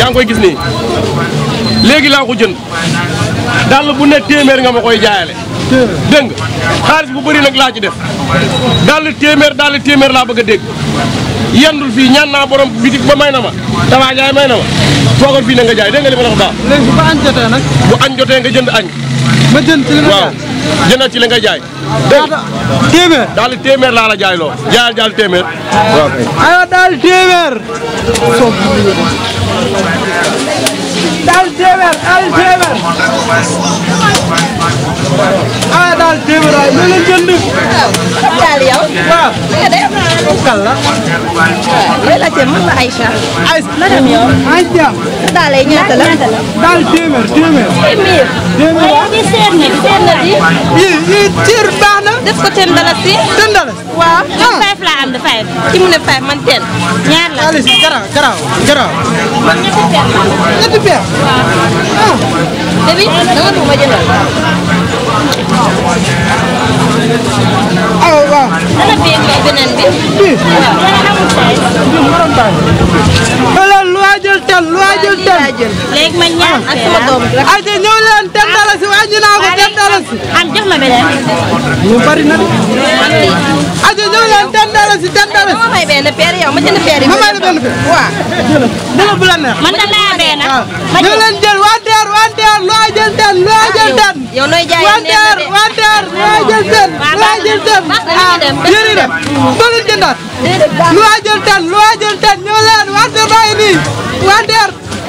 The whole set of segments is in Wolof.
yaa ngi koy gis nii léegi laa ko jënd dàll bu ne téeméer nga ma koy jaayale dégg nga xaalis bu bëri nag laa ci def dàll téeméer dàll téeméer laa bëgg a dégg yendul fii ñaan naa borom bitik ba may na ma damaa jaay may na ma toogal fii na nga jaay dégg nga li ma la wax baax léegi bu ko añ jotee nag bu añ jotee nga jënd añ ma jënd ci li nga waaw jëndal ci li nga jaay ñaata téeméer daal téeméer laa la jaay loo jaayal jaal téeméer waaw kay aywa daal téeméer daal téeméer daal téeméer aywa daal téeméer waaye ñu leen jënd daal yow. waaw nga def. kan la looy laajte man la Aïcha. ay madame yow. ay jàmm daal yi ñaata la. daal téeméer téeméer téeméer. téeméer waaye di seet na seet na di. yi yi ciir baax na def ko ten dalasi. ten dollars waaw. man five laa am de five. ki mu ne five man ten. ñaar la. xaalis garaaw garaaw garaaw man ñetti ten la. ñetti peer ah Debi danga bëgg ma jëndal. aw waaw dana bii bi beneen bi. bii waaw. xoolal lu waa jël ten lu waa jël ten léegi ma ñaar ak sama doom bi. ay te ñëw leen ten dalasi wàññi naa ko ten dalasi am jox ma beneen. lu bari na de man lii. ay te ñëw leen ten dalasi ten dalasi ma may benn peer yow ma jënd peer yi. ma may la benn peer waaw. dina bu la neex man da naa benn. waaw ma ñëw jël. leen jël wanteer wanteer lu waa jël ten lu waa jël ten yow nooy jaayee wanteer wanteer lu waa jël ten lu waa jël ten baax na ñu dem yéen a dem doo leen jëndaat lu waa jël ten lu waa jël ten ñëw leen wanteer baa ngi nii wanteer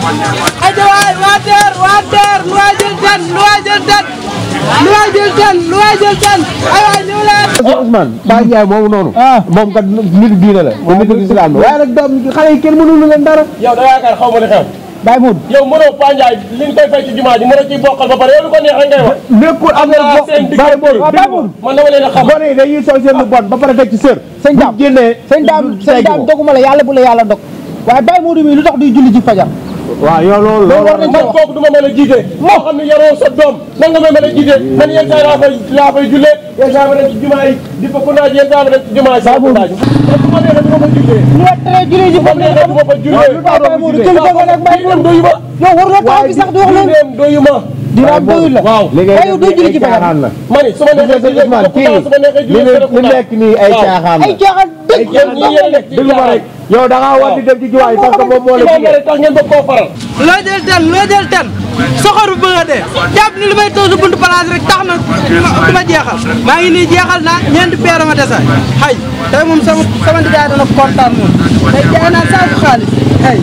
aja waay wanteer wanteer lu waa jël ten lu waa jël ten lu waa jël ten lu waa jël ten ay waay ñëw leen Ousmane Baye Ndiaye moomu noonu moom kat nitu diine la te nitu islam la waaye nag doom xale yi kenn mënul leen dara yow da yaakaar xaw ma li xew Baye Mood yow mënoo Pa Ndiaye li nga koy fay ci jumaa ji mënoo ciy bokkal ba pare yow lu ko neex rek ngay wax nekkul am na naa bo seen Baye Mood diggante Baye Mood man dama leen a xam gone yi dañuy sol seen lu bon ba pare teg ci sër sëñ daam bu génnee sëñ daam sëñ daam doguma la yàlla bu la yàlla dog waaye Baye Modou mi lu tax duy julli ci fajar waaw yow loolu loolu war nañ man ko wax kooku du ma mën a jiite moo xam ne yaroo sa doom nan nga ma mën a jiite man yenn saa yi laa fay laa fay jullee yenn saa yi ma dem ci jumaa yi di fa kundaaj yenn saa yi ma dem ci jumaa yi saa kundaaj man su ma neexee du ma fa jullee ñu la tere julli ji su ma neexee du ma fa jullee lu tax Baye Modou jël ko nga nag Baye diineem doyu ma yow war na taxaw fi sax di wax loolu diineem doyu ma dina am doyul la waaw léegi waaye yow doo julli ci fajar caaxaan la ma ni su ma neexee sëñ jullee Ousmane kii su ma neexee li jullee li nekk nii ay caaxaan la ay caaxaan dëgg yéen ñii yéen nekk ci déglu ma rek yow da ngaa war di dem ci jumaa yi parce que moom moo la imaam jigéen rek tax ngeen bëgg koo faral loo jël ten loo jël ten soxor bu bëgg a dee jàpp ni li may toog sa buntu place rek tax na du ma jeexal maa ngi nii jeexal naa ñeenti peer ma desa xay tey moom sama sama ndijaay dana kontaan moom tey jaay naa saaku xaalis xay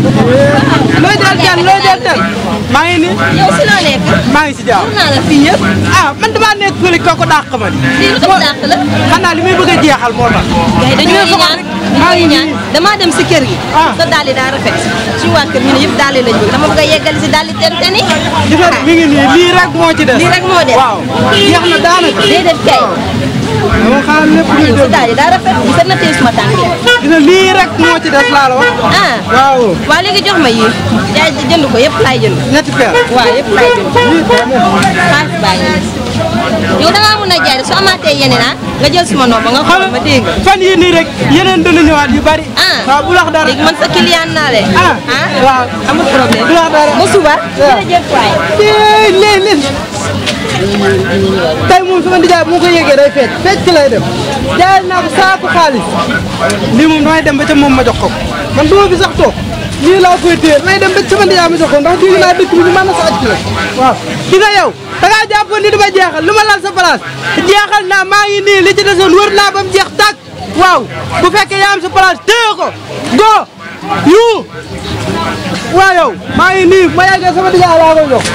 loo jël ten loo jël ten maa ngi nii yow si loo nekk. maa ngi si jaaw mun naa la fii yëpp. ah man damaa nekk fële kooku dàq ma di lii lu ko dàq la. xanaa li may bëgg a jeexal moo tax gars yi dañoo ñaan dañoo ñaan damaa dem si kër gi. Ah. sa daal di daa rafet. suñu waa kër ñu ne yëpp daal di lañ bëgg dama bëgg a yeggali si daal di ten ten yi. gis nga mi ngi nii lii rek moo ci des lii rek moo des. waaw jeex na daanaka déedéet kay. dama xaar lépp luy yow sa dégg daal di daa rafet. gis nga tey suma tànk yi. gis nga lii rek moo ci des laa la wax ah. waaw waa léegi jox ma yii. jaay jënd ko yëpp laay jënd. ñetti peer waaw yëpp laay jënd. xaalis baa ngi nii. yow da ngaa mun a jaay de su amaatee yeneen ah nga jël suma nopp nga xool ma dégg nga. fan yii nii rek yeneen dana ñëwaat yu bari. ah waaw bu lax dara. léegi man sa client naa de. ah ah waaw amul problème. bu lax dara. ba suba. jërëjëf waay. léegi léegi léegi. tey moom sama nijaay bu ma ko yëgee day fecc fecc lay def. jaay naa ko saako xaalis. lii moom damay dem ba ca moom ma jox ko ko. man du ma fi sax toog. lii laa koy téye damay dem ba sama nijaay ma jox ko ndax dégg naa dëkk bi ñu mën na sa aj la. waaw di nga yow da ngaa jàppoon ni dama jeexal lu ma lal sa place jeexal naa maa ngi nii li ci desoon wër naa ba mu jeex tàkk waaw bu fekkee yaa am sa place téye ko go yu waaw yow maa ngi nii ma yeggee sama nijaay laa koy jox.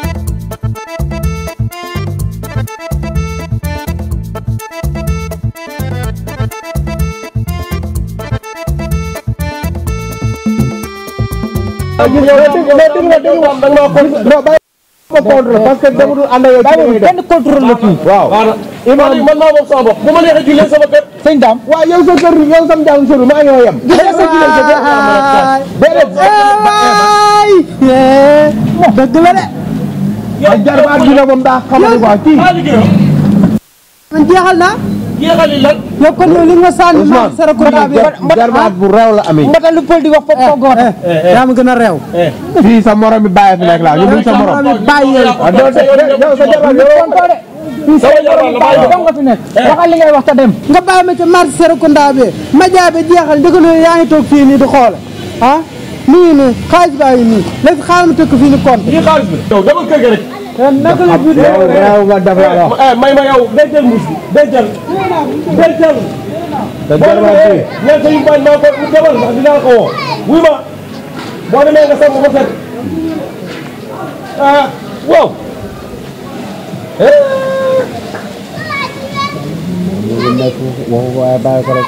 ma contre parce que dama dul ànd ak yow ci li ngay def. benn contrôle la fii waaw man man maa moom sama bopp bu ma neexee jullee sama kër sëñ daam waaw yow sa kër yow sam jàng sori maa ngi yem. gis nga sa jullee sa kër. déedéet. waay dëgg la de ak jarbaat bi la moom daa xamante quoi kii. maa liggéey man jeexal naa jeexali lan yow kon yow li nga sànni ma Ousmane Serekunda bi jarbaat bu réew la amee mbata lu pël di wax foofu ko góor yaa ma gën a réew fii sa morom bi bàyyi fi nekk laa ñu muy sa morom bàyyi yow ah doo de yow sa jarbaat yow tonto de fii sa morom bàyyi dong nga fi nekk waxal li ngay wax te dem nga bàyyi ma ca marché Serekunda bi ma jaabe jeexal ndëgg loolu yaa ngi toog fii nii di xoole ah mi ngi nii xaalis baa ngi nii léegi xaaral ma tëkk fii ni compte lii xaalis bi yow dama kër ga rek naka la biir yow réew nga def la wax eh may ma yow dencal muus bi dencal dencal sa boo jarbaat demee bi ñeent yu bañ maa ko mu demal ndax dinaa ko woo wuy ma boo demee nga sangu ba set ah waaw nekk waxu waaye bàyyi ko rek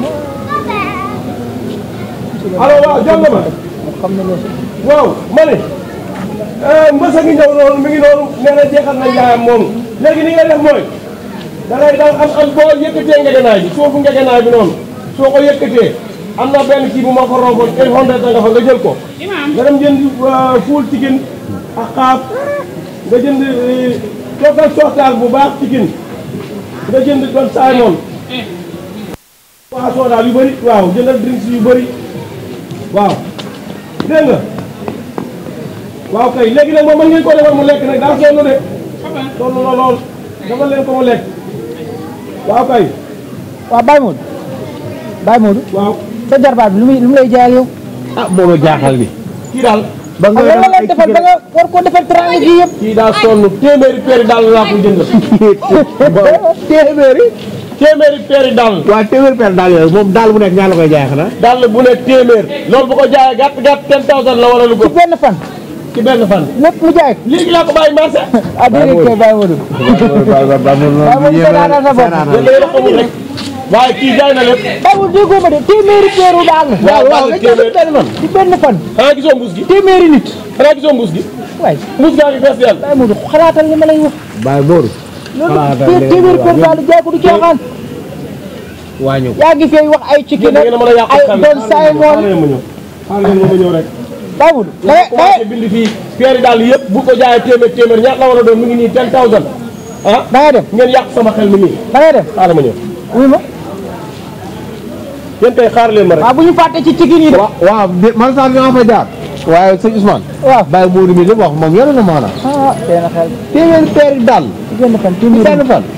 allo waaw jonga ma waaw ma ne mbës a ngi ñëw noonu mi ngi noonu nee na jeexal na njaayam moomu léegi ni nga def mooy da ngay daal am am boo yëkkatee ngegenaay bi suufu ngegenaay bi noonu soo ko yëkkatee am na benn kii bu ma ko romboon une hundred nga fa nga jël ko nga dem jënd fuul chicken ak xaaf nga jënd toogal soxtaal bu baax chicken nga jënd doon saay waaw soodaal yu bëri waaw jëndal drinks yu bëri waaw dégg nga waaw kay léegi nag moom mën ngeen ko defal mu lekk nag daa sonn de sonn na lool defal leen ko mu lekk waaw kay waaw Baye Modou Baye Modou waaw sa jarbaat bi lu muy lu mu lay jaayal yow ah moo ma jaaxal ni kii daal ba nga ak lan la leen defal ba nga war koo defal teranga ji yëpp kii daa sonn téeméeri peeri daal laa ko jëndal téeméeri téeméeri peeri daal waaw téeméeri per daal yooyu moom daal bu nekk ñaar la koy jaay xanaa daal bu ne téeméer loolu bu ko jaayee gàtt gàtt ten thousand la wala lu ko ci benn fan ci benn fan lépp mu jaay ko léegi laa ko bàyyi marché ah déedéet kay Baye Modou Baye Modou seetaanal sa bopp yéen la yéen a xamul rek waaye kii jaay na lépp Baye Modou déggoo ma de téeméeri peeru daal la waaw waaw nga jël benn fan ci benn fan xanaa gisoo mbuus gi téeméeri nit xanaa gisoo mbuus gi waay mbuus gaa ngi fees yàlla Baye Modou xalaatal li ma lay wax Baye Modou loolu Xalaatal li nga téeméeri wax peeru daal jaay ko du caaxaan wàññi ko yaa ngi fay wax ay ci yéen da ngeen a mën a yàq ay xam doon saay moon xaaral ma ñëw xaaral ma ñëw rek Baye Modou da ngay da ngay commencé bind fii peeri daal yëpp bu ko jaayee téeméer téeméer ñaata la war a doon mi ngi nii ten thousand ah da ngay dem ngeen yàq sama xel mi nii da ngay dem xaaral ma ñëw wuy ma yéen tey xaar leen ma rek waaw bu ñu fàtte ci cigin yi de waaw waaw de man sax dinaa fa jaar waaye sëñ Ousmane waaw Baye Modou mi li mu wax moom yore na maanaam ah tey na xel téeméeri peeri daal ci benn fan ci téeméeri benn fan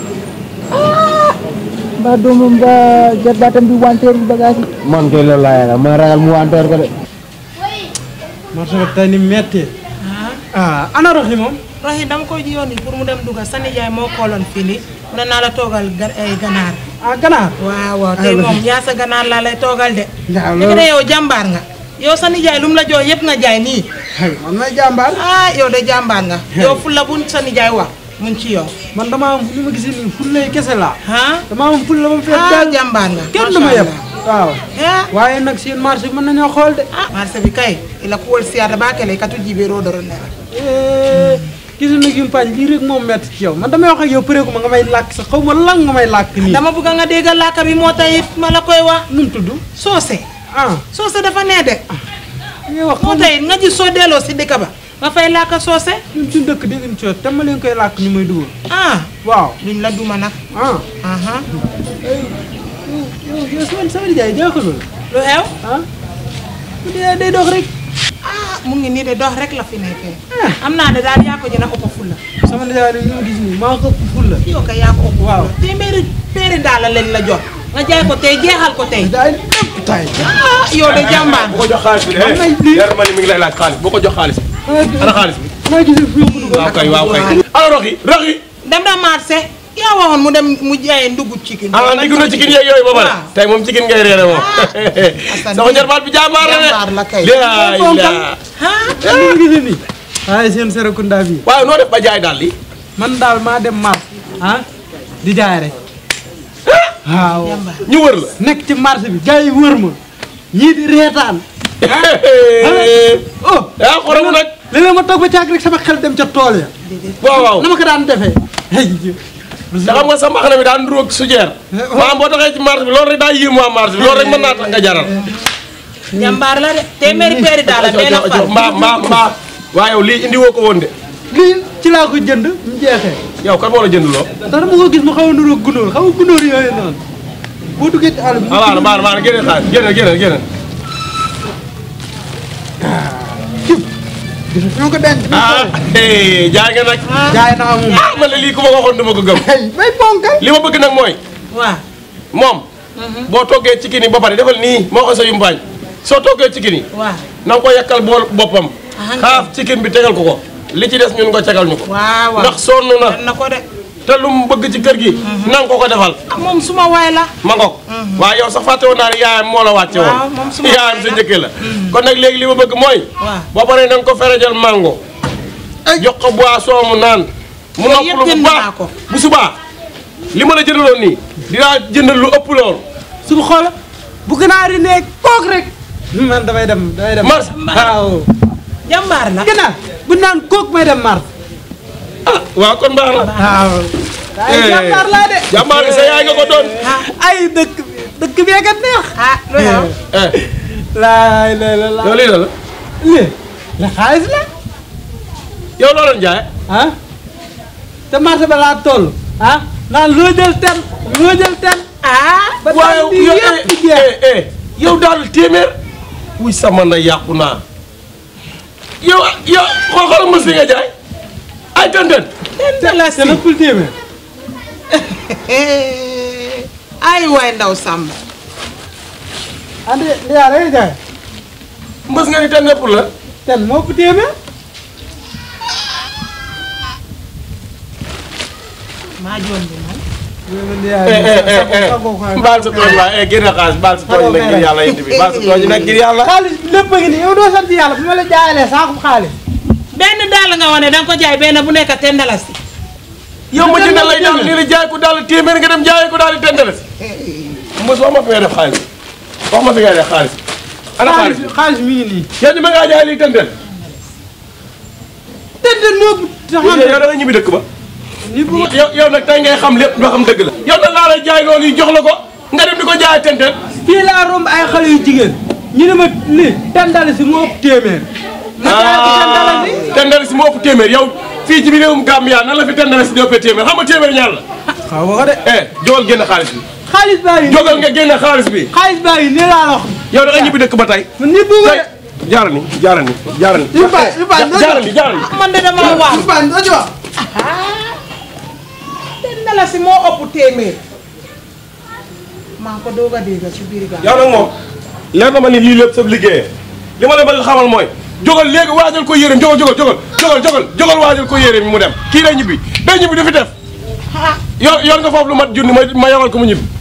mbaa doomam ba jarbaatam bi wanteer bi bagage yi man kay loolu laa yaakaar man ragal mu wanteer ko de marché bi tey ni metti ah ana roxi moom roxi dama koy yónni pour mu dem dugal sa nijaay moo kooloon fii nii mu ne naa la toogal ga ay ganaar ah ganaar waaw waaw tey moom yaa sa ganaar laa lay toogal de waaw léegi ne yow jàmbaar nga yow sa nijaay lu mu la jox yëpp nga jaay nii man may jàmbaar ah yow de jàmbaar nga yow fu la bu sa nijaay wax mu ngi ci yow man dama am li ma gis nii fulla yi kese laa ah dama am fulla ba mu fees ah daal jàmbaar nga kenn du ma macha yeb Allah. waaw ah waaye nag seen marché bi mën nañoo xool de ah marché bi kay ila kuwol siyata ba kele katu jibe ro doro nera gis nga nag yumpaañ lii rek moom metti ci yow man damay wax ak yow përeeku ma nga may làkk sax xaw ma lan nga may làkk nii dama bëgg nga dégg làkk bi moo tax it ma la koy wax nu mu tudd soose ah soose dafa nee de li ngay wax moo tax it nga gis soo delloo si dëkk ba nga fay làkk soose ñun suñu dëkk dégg coos te ma leen koy làkk ñu may dugal ah waaw duñ la duma nag ah aha yow yow sama sama nijaay jaaxalul lu xew ah bu dee day dox rek ah mu ngi nii de dox rek la fi nekkee am naa de daal yaa ko gën a ëpp fulla sama nijaay nag ñu ma gis nii maa ko ëpp fulla yow kay yaa ko ëpp Waaw. fulla téeméeri péeri daala lañ la jox nga jaay ko tey jeexal ko tey daay lépp tay ah yow de jàmbaar bu ko jox xaalis bi Am nañ de lii. leer ma ni mi ngi lay laaj xaalis bu ko jox xaalis bi ana xaalis bi maa gis fi yóbbu dugal waaw kay waaw kay ana rox yi rox yi dem na marché yaa waxoon mu dem mu jaayee ndugg cikin ah ndiggu na cikin yeeg yooyu ba pare waaw. tey moom cikin ngay reere moom Assane sama jarbaat bi jàmbaar la de jàmbaar la kay. laay la ah li ngi gis nii waaye seen Serekunda bi waaye noo def ba jaay daal li man daal maa dem marché ah di jaay rek waaw jàmbaar ñu wër la nekk ci marché bi gars yi wër ma ñii di reetaan oh yaa xorom nag léeg-léeg ma toog ba caag rek sama xel dem ca tool ya waaw waaw na ma ko daan defee ay te xam nga sa mbaxana bi daan nduróog sujeer maanaam boo taxee ci marché bi loolu rek daa yéem waa marché bi loolu rek mën naa tax nga jaral jàmbaar la de téeméeri péeri daala benn fan mbaa mbaa mbaa waaye yow lii indi woo ko woon de lii ci laa ko jënd mu jeexee yow kan moo la jënd loo. ndax dama ko gis mu xaw a niróo gunóor xaw a gunóor yooyu noonu boo duggee ci àll bi. ah waaw baax na baax na génne xaalis génne génne génne. gis nga ko denc. ah hey, jaay nga nag. jaay naa moom. ah man de lii ku ma waxoon dama ko gëm. ay may ponkal. li ma bëgg nag mooy waaw moom. boo toggee ci kini ba pare defal nii moo ko sa yumpaañ soo toggee ci kini waaw na nga ko yakkal bool boppam. Ah, xaaf cikin bi tegal ko ko. li ci des ñun nga tegal ñu ko. waaw waaw ndax sonn na na ko de te lu mu bëgg ci kër gi. na nga ko ko defal. ah moom suma waay la ma ngoog. waaye yow sax fàtte woon naa ne yaayam moo la wàcce woon. Waaw, moom suma yaayam sa njëkkee la. kon nag léegi li ma bëgg mooy. Waaw. boo paree na nga ko ferejal mango. jox ko boisson mu naan. mu Yooyu yëpp noppalu bu jënd baax naa ko. bu subaa li ma la jëndaloon nii dinaa jëndal lu ëpp loolu. suñu xoola bu ganaar yi nekk toog rek. man damay dem damay dem. Mars waaw. jàmbaar la ganaar bu naan kook may dem mars. ah waaw kon baax na. waaw. ay Eh. jàmbaar laa de. jàmbaar sa yaay nga ko doon. ay dëkk dëkk bee kat neex. ah lu xew eh laay lay la la. yow lii la la lii la xaalis la. yow loo leen jaay. ah te marché ba laa toll. ah naan loo jël ten loo jël ten. ah ba waaye daal di yow yëpp di eh, jeex. eh, eh, yow daal téeméer. wuy sama na yàqu naa. yow yow xool xool mos li nga jaay. ay tëntën. ten la te si léppul téeméer. ay waay ndaw Samba andi li yaa lay jaay. mës nga ni tëntën pour la. ten moo ëpp téeméer. maa joon bi man li eh eh eh eh baal sa tooñ waay eh génne xaalis baal sa tooñ nag ngir yàlla indi bi baal sa tooñ nag ngir yàlla. xaalis bi lépp a ngi nii yow doo sant yàlla bu ma la jaayalee saako xaalis. benn daal nga wane danga ko jaay benn bu nekk ten dalasi yow ma jëndal lay daal nii la jaay ko daal téeméer nga dem jaay ko daal di tëntën si. mos wax ma fi ngay def xaalis wax ma fi ngay def xaalis. ana xaalis xaalis xaalis mi ngi nii. yow ñu ma ngaa jaay lii tëntën. ten ten moo ëpp taxaw yow da nga ñibbi dëkk ba. ni bu yow yow nag tey ngay xam lépp doo xam dëgg la. yow nag laa lay jaay loolu yi jox la ko nga dem di ko jaay tëntën. fii laa romb ay xale yu jigéen ñu ne ma lii ten dalasi moo ëpp téeméer. ma jaay ko ten dalasi. tëntën si moo ëpp téeméer yow fii ci biir réewum Gambia nan la fi tëntën si di ëppee téeméer xam nga téeméer ñaar la. xaw ma ko de. eh jógal génn xaalis bi. xaalis baa ngi nii jógal nga génn xaalis bi. xaalis baa ngi nii laa la wax. yow da nga ñibbi dëkk ba tey. man ni bu tey jaara ni jaara ni jaara ni. yu baax yu baax doo jaara ni jaara ni. man de dama waaw yu baax doo ci wax. ten dalasi moo ëpp téeméer maa ko doog a dégg ci biir gaa yow nag moom leer na ma ni lii lépp sa liggéeyee li ma la bëgg xamal mooy jógal léegi waajal ko yéreem jógal jógal jógal jógal jógal jógal waajal ko yéreem mu dem kii day ñibbi day ñibbi du fi def yor yor nga foofu lu mat junni ma ma yoral ko mu ñibbi